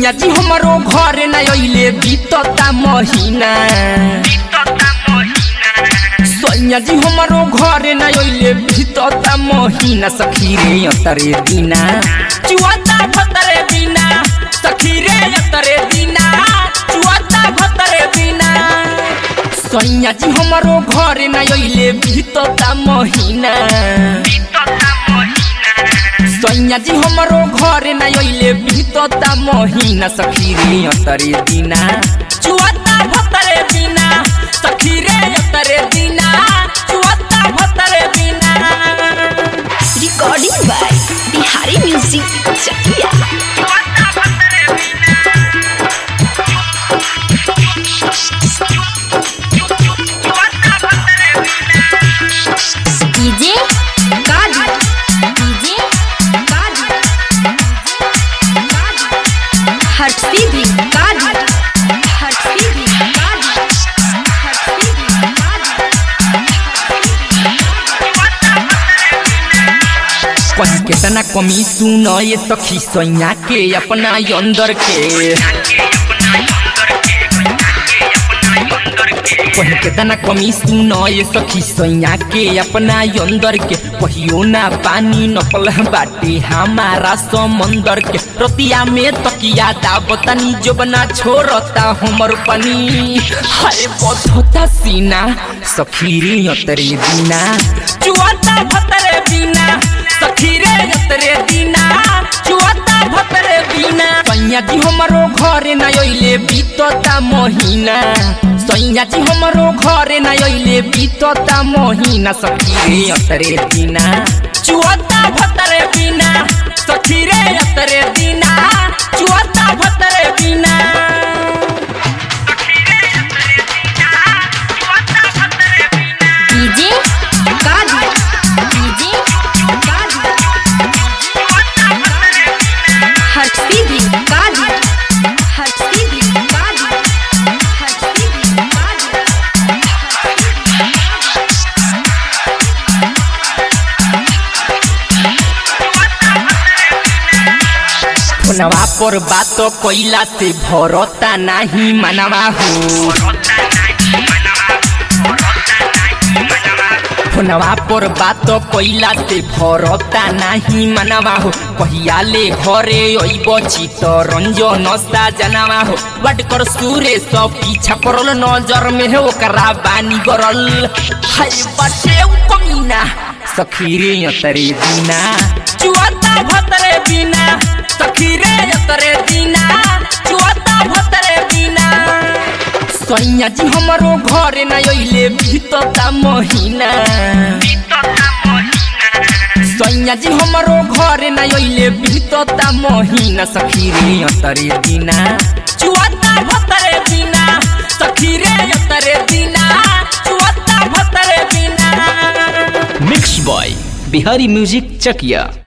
सैया जी हमारो घर न अइले बीतता महीना सैया जी हमारो घर न अइले बीतता महीना सखी रे अतरे दिना चुआता भतरे दिना सखी रे अतरे दिना चुआता भतरे दिना सैया जी हमारो घर न अइले बीतता महीना सैया जी हमारो घर न अइले बीतता महीना सखी रे अतरे दिना चुआता भतरे दिना सखी रे अतरे दिना चुआता भतरे दिना recording by Bihari music Chakiya DJ गाड़ी डीजे गाड़ी हटती भी गाड़ी हटती भी गाड़ी हटती भी कहीं केतना कमी सुन ये सखी सैया के अपना अंदर के कहीं केतना कमी सुन ये सखी सैया के अपना अंदर के कहियो ना पानी नपल बाटे हमारा समंदर के रतिया में तकिया दाबतनी जो बना छोड़ता हमर पनी हाय बधता सीना सखी रे अतरे दिना चुआता भतरे बिना सखी रे अतरे दिना चुआता भतरे बिना सैया जी हमारो घरे न अइले बीतता महीना सैया जी हमारो घरे न अइले बीतता महीना सखी रे अतरे दिना चुआता भतरे बिना सखी रे अतरे दिना चुआता भतरे बिना डीजे गाड़ी डीजे गाड़ी हटती भी गाड़ी हटती भी गाड़ी हटती भी गाड़ी फोनवा पर बात कैला से भरता नाही मनवा हो फोनवा पर बात कैला से भरता नाही मनवा हो कहिया ले घरे अइब चित रंजन सा जनवा हो वाट कर सूरे सब पीछा पड़ल नजर में हो ओकरा बानी गरल हाय बाटे उ कमीना सखी रे अतरे दिना चुआता भतरे बिना सखी रे अतरे दिना चुआता भतरे बिना सैया जी हमारो घरे न अइले बीतता महीना सैया जी हमारो घरे न अइले बीतता महीना सखी रे अतरे दिना चुआता भतरे बिना सखी रे अतरे दिना चुआता भतरे बिना मिक्स बॉय बिहारी म्यूजिक चकिया